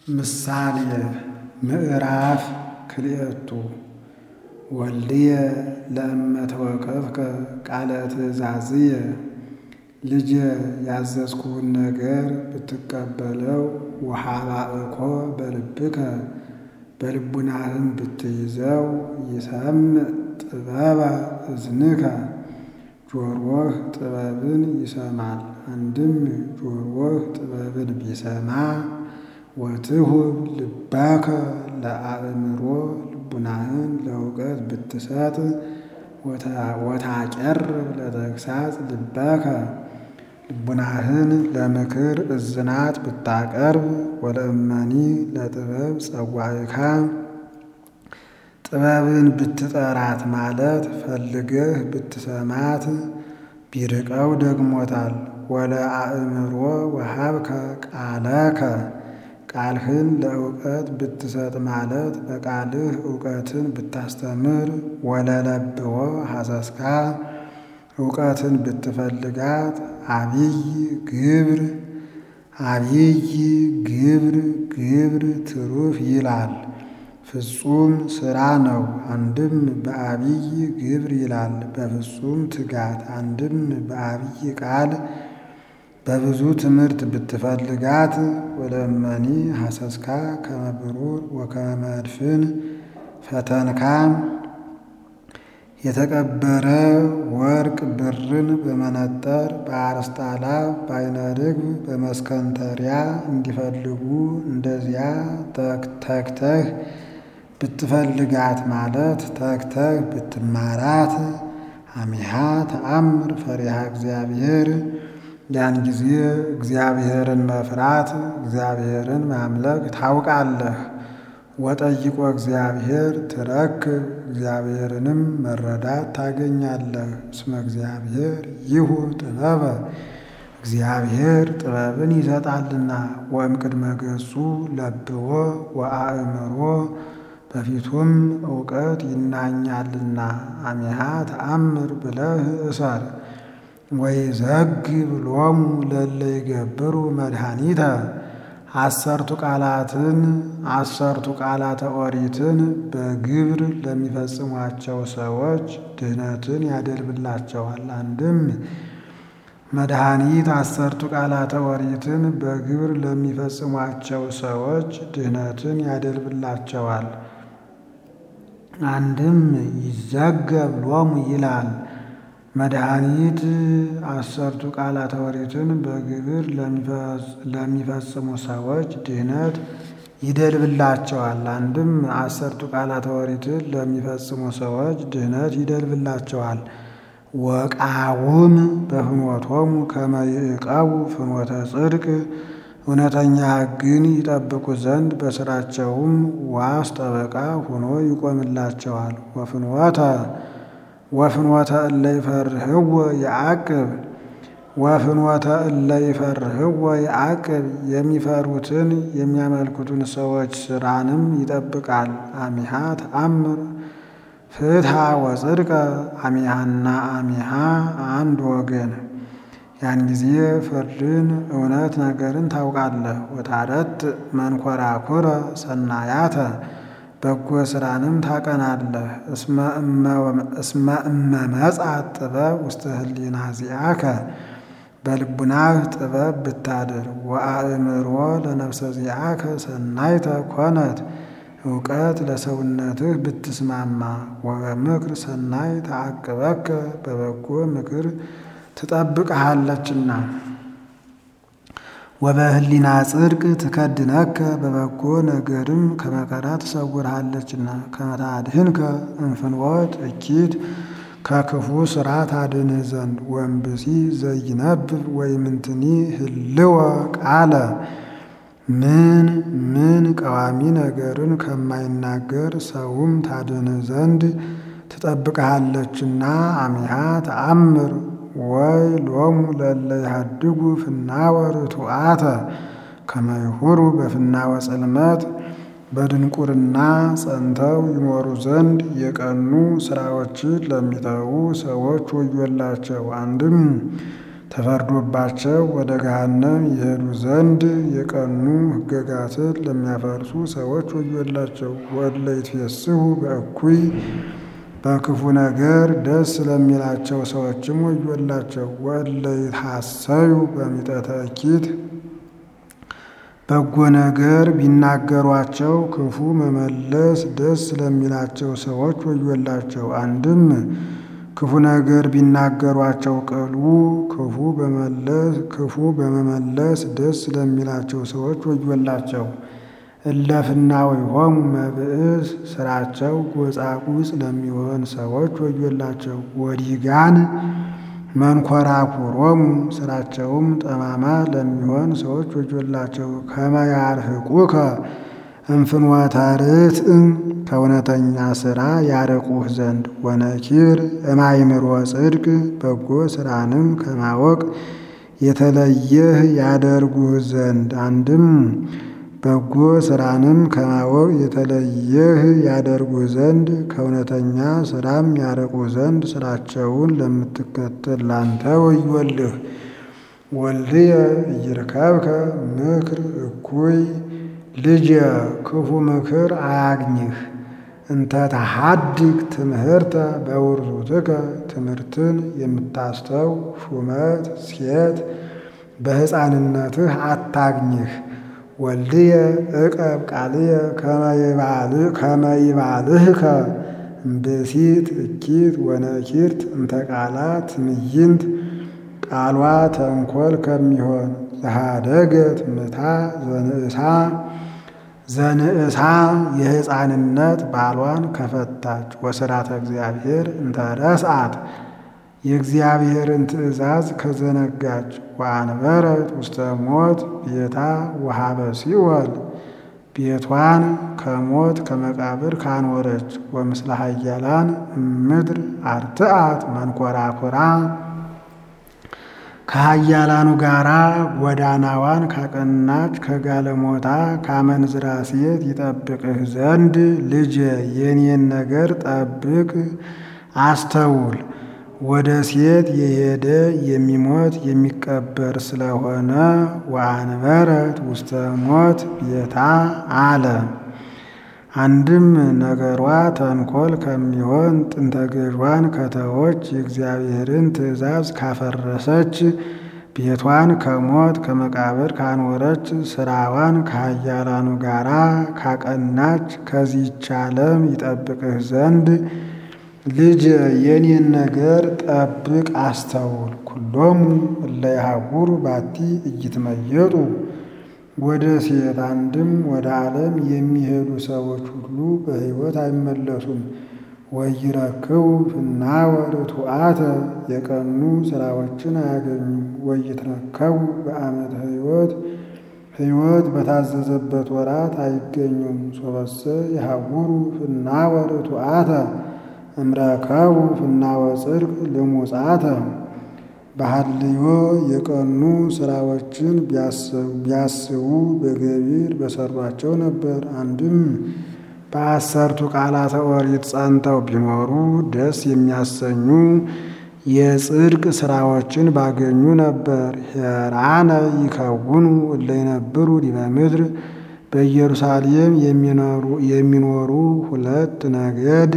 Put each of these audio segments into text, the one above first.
ምሳሌ ምዕራፍ ክልኤቱ ወልድየ ለእመ ተወከፍከ ቃለ ትእዛዝየ ልጄ ያዘዝኩህን ነገር ብትቀበለው ወሃባእኮ በልብከ በልቡናህም ብትይዘው ይሰምዕ ጥበበ እዝንከ ጆሮህ ጥበብን ይሰማል። አንድም ጆሮህ ጥበብን ቢሰማ ወትሁብ ልባከ ለአእምሮ ልቡናህን ለእውቀት ብትሰጥ ወታቄርብ ለተግሳጽ ልበከ ልቡናህን ለምክር እዝናት ብታቀርብ ወለእመኒ ለጥበብ ጸዋዕካ ጥበብን ብትጠራት ማለት ፈልገህ ብትሰማት ቢርቀው ደግሞታል። ወለአእምሮ ወሀብከ ቃለከ ቃልህን ለእውቀት ብትሰጥ ማለት በቃልህ እውቀትን ብታስተምር ወለለብዎ ሐሰስካ እውቀትን ብትፈልጋት አብይ ግብር አብይ ግብር ግብር ትሩፍ ይላል። ፍጹም ሥራ ነው። አንድም በአብይ ግብር ይላል በፍጹም ትጋት። አንድም በአብይ ቃል በብዙ ትምህርት ብትፈልጋት ወለእመኒ ሐሰስካ ከመ ብሩር ወከመ መድፍን ፈተንካ የተቀበረ ወርቅ ብርን በመነጠር በአርስጣላ በዓይነ ርግብ በመስከንተሪያ እንዲፈልጉ እንደዚያ ተግተህ ብትፈልጋት ማለት ተግተህ ብትማራት አሚሃ ተአምር ፈሪሃ እግዚአብሔር ያን ጊዜ እግዚአብሔርን መፍራት እግዚአብሔርን ማምለክ ታውቃለህ። ወጠይቆ እግዚአብሔር ትረክብ እግዚአብሔርንም መረዳት ታገኛለህ። እስመ እግዚአብሔር ይሁብ ጥበበ እግዚአብሔር ጥበብን ይሰጣልና። ወእምቅድመ ገጹ ለብዎ ወአእምሮ በፊቱም እውቀት ይናኛልና። አሚሃ ተአምር ብለህ እሰር። ወይዘግብ ሎሙ ለእለ ይገብሩ መድኃኒተ አሰርቱ ቃላትን አሰርቱ ቃላተ ኦሪትን በግብር ለሚፈጽሟቸው ሰዎች ድህነትን ያደልብላቸዋል። አንድም መድኃኒት አሰርቱ ቃላተ ኦሪትን በግብር ለሚፈጽሟቸው ሰዎች ድህነትን ያደልብላቸዋል። አንድም ይዘገብ ሎሙ ይላል። መድኃኒት አሰርቱ ቃላተ ኦሪትን በግብር ለሚፈጽሙ ሰዎች ድህነት ይደልብላቸዋል። አንድም አሰርቱ ቃላተ ኦሪትን ለሚፈጽሙ ሰዎች ድህነት ይደልብላቸዋል። ወቃውም በፍኖቶሙ ከመ ይዕቀቡ ፍኖተ ጽድቅ እውነተኛ ሕግን ይጠብቁ ዘንድ በስራቸውም ዋስ ጠበቃ ሆኖ ይቆምላቸዋል። ወፍኖተ ወፍኖተ እለ ይፈርህዎ የዐቅብ ወፍኖተ እለ ይፈርህዎ የዐቅብ የሚፈሩትን የሚያመልኩትን ሰዎች ስራንም ይጠብቃል። አሚሃ ተአምር ፍትሐ ወጽድቀ አሚሃና አሚሃ አንድ ወገን። ያን ጊዜ ፍርድን እውነት ነገርን ታውቃለህ። ወታረት መንኮራኩረ ሰናያተ በጎ ስራንም ታቀናለህ። እስመ እመ መጻት ጥበብ ውስተ ህሊና ዚአከ በልቡናህ ጥበብ ብታድር ወአእምሮ ለነፍሰ ዚአከ ሰናይተ ኮነት እውቀት ለሰውነትህ ብትስማማ ወበምክር ሰናይ ተዓቅበከ በበጎ ምክር ትጠብቅሃለችና ወበህሊና ጽድቅ ትከድነከ በበጎ ነገርም ከመከራ ትሰውርሃለችና ከመታድህንከ እንፍንወት እኪት ከክፉ ስራ ታድንህ ዘንድ ወንብሲ ዘይነብብ ወይምንትኒ ህልወ ቃለ ምን ምን ቀዋሚ ነገርን ከማይናገር ሰውም ታድንህ ዘንድ ትጠብቅሃለችና አሚሃ ተአምር ወይ ሎሙ ለእለ ይሃድጉ ፍናወ ርቱዓተ ከመ ይሁሩ በፍናወ ጽልመት በድንቁርና ጸንተው ይኖሩ ዘንድ የቀኑ ስራዎችን ለሚተዉ ሰዎች ወዮላቸው። አንድም ተፈርዶባቸው ወደ ገሃነም ይሄዱ ዘንድ የቀኑ ሕገጋትን ለሚያፈርሱ ሰዎች ወዮላቸው። ወእለ ይትፌስሑ በእኩይ በክፉ ነገር ደስ ለሚላቸው ሰዎችም ወዮላቸው። ወእለ ይትሐሰዩ በሚጠተ እኪት በጎ ነገር ቢናገሯቸው ክፉ መመለስ ደስ ለሚላቸው ሰዎች ወዮላቸው። አንድም ክፉ ነገር ቢናገሯቸው ቅሉ ክፉ በመለስ ክፉ በመመለስ ደስ ለሚላቸው ሰዎች ወዮላቸው። እለፍናዊሆሙ መብእስ ስራቸው ጎጻጉጽ ለሚሆን ሰዎች ወዮላቸው። ወዲጋን መንኮራኩሮሙ ስራቸውም ጠማማ ለሚሆን ሰዎች ወዮላቸው። ከመ ያርህቁከ እምፍኖተ ርትዕ ከእውነተኛ ሥራ ያርቁህ ዘንድ ወነኪር እማይምሮ ጽድቅ በጎ ሥራንም ከማወቅ የተለየህ ያደርጉህ ዘንድ አንድም በጎ ሥራንም ከማወቅ የተለየህ ያደርጉህ ዘንድ ከእውነተኛ ሥራም ያርቁህ ዘንድ ሥራቸውን ለምትከተል ላንተ ወዮልህ። ወልድየ ኢይርከብከ ምክር እኩይ ልጅ ክፉ ምክር አያግኝህ። እንተ ተሐድግ ትምህርተ በውርዙትከ ትምህርትን የምታስተው ሹመት ሴት በሕፃንነትህ አታግኝህ። ወልድየ ዕቀብ ቃልየ ከመ ይባልህከ እምብእሲት እኪት ወነኪርት እንተ ቃላ ትምይንት ቃሏ ተንኰል ከሚሆን ዘሃደገት ምታ ዘንእሳ ዘንእሳ የሕፃንነት ባሏን ከፈታች ወስራተ እግዚአብሔር እንተ ረስአት የእግዚአብሔርን ትእዛዝ ከዘነጋች ወአንበረት ውስተ ሞት ቤታ ወሃበ ሲኦል ቤቷን ከሞት ከመቃብር ካኖረች ወምስለ ኃያላን እምድር አርትአት መንኰራኵራ ከኃያላኑ ጋራ ጎዳናዋን ካቀናች ከጋለሞታ ካመንዝራ ሴት ይጠብቅህ ዘንድ ልጅ የኔን ነገር ጠብቅ አስተውል። ወደ ሴት የሄደ የሚሞት የሚቀበር ስለሆነ ወአንበረት ውስተ ሞት ቤታ አለ። አንድም ነገሯ ተንኰል ከሚሆን ጥንተ ገዥዋን ከተዎች የእግዚአብሔርን ትእዛዝ ካፈረሰች ቤቷን ከሞት ከመቃብር ካኖረች ስራዋን ከኃያላኑ ጋራ ካቀናች ከዚህች ዓለም ይጠብቅህ ዘንድ ልጅ የኔን ነገር ጠብቅ አስተውል። ኩሎሙ እለ ይሃውሩ ባቲ ኢይትመየጡ ወደ ሴት አንድም ወደ ዓለም የሚሄዱ ሰዎች ሁሉ በሕይወት አይመለሱም። ወይረክቡ ፍናወ ርቱዓተ የቀኑ ሥራዎችን አያገኙም። ወይትረከቡ በዓመተ ሕይወት ሕይወት በታዘዘበት ወራት አይገኙም። ሶበሰ የሐውሩ ፍናወ ርቱዓተ እምረከቡ ፍናወ ጽድቅ ልሙጻተ በሐልዮ የቀኑ ሥራዎችን ቢያስቡ በገቢር በሰሯቸው ነበር። አንድም በአሰርቱ ቃላተ ኦሪት ጸንተው ቢኖሩ ደስ የሚያሰኙ የጽድቅ ሥራዎችን ባገኙ ነበር። ሄራነ ይከውኑ እለ ይነብሩ ዲበ ምድር በኢየሩሳሌም የሚኖሩ ሁለት ነገድ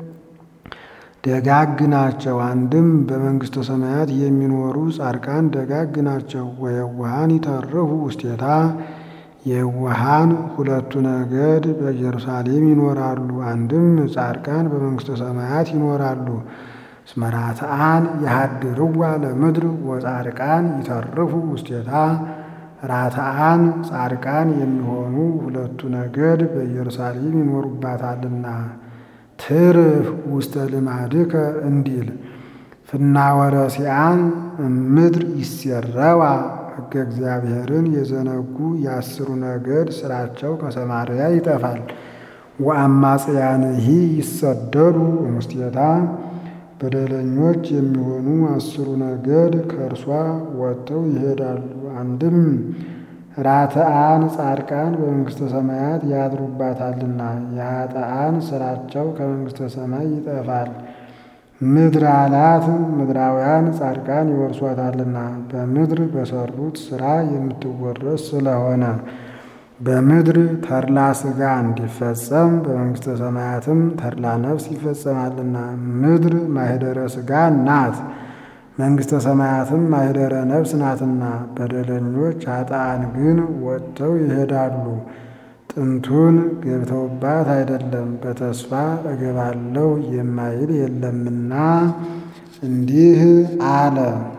ደጋግ ናቸው። አንድም በመንግሥተ ሰማያት የሚኖሩ ጻድቃን ደጋግ ናቸው። ወየዋሃን ይተርፉ ውስቴታ የዋሃን ሁለቱ ነገድ በኢየሩሳሌም ይኖራሉ። አንድም ጻድቃን በመንግሥተ ሰማያት ይኖራሉ። እስመ ራትዓን የሃድርዋ ለምድር ወጻድቃን ይተርፉ ውስቴታ ራትዓን ጻድቃን የሚሆኑ ሁለቱ ነገድ በኢየሩሳሌም ይኖሩባታልና ትርፍ ውስተ ልማድከ እንዲል ፍናወረሲአን ምድር ይሴረዋ ሕገ እግዚአብሔርን የዘነጉ የአስሩ ነገድ ስራቸው ከሰማርያ ይጠፋል። ወአማጽያንሂ ይሰደዱ እሙስቴታ በደለኞች የሚሆኑ አስሩ ነገድ ከእርሷ ወጥተው ይሄዳሉ። አንድም ራትዓን ጻድቃን በመንግሥተ ሰማያት ያድሩባታልና የኃጥአን ስራቸው ከመንግሥተ ሰማይ ይጠፋል። ምድር አላት ምድራውያን ጻድቃን ይወርሷታልና በምድር በሰሩት ሥራ የምትወረስ ስለሆነ በምድር ተድላ ሥጋ እንዲፈጸም በመንግሥተ ሰማያትም ተድላ ነፍስ ይፈጸማልና። ምድር ማኅደረ ሥጋ ናት፣ መንግሥተ ሰማያትም ማኅደረ ነፍስ ናትና። በደለኞች ኃጥአን ግን ወጥተው ይሄዳሉ። ጥንቱን ገብተውባት አይደለም በተስፋ እገባለሁ የማይል የለምና እንዲህ አለ።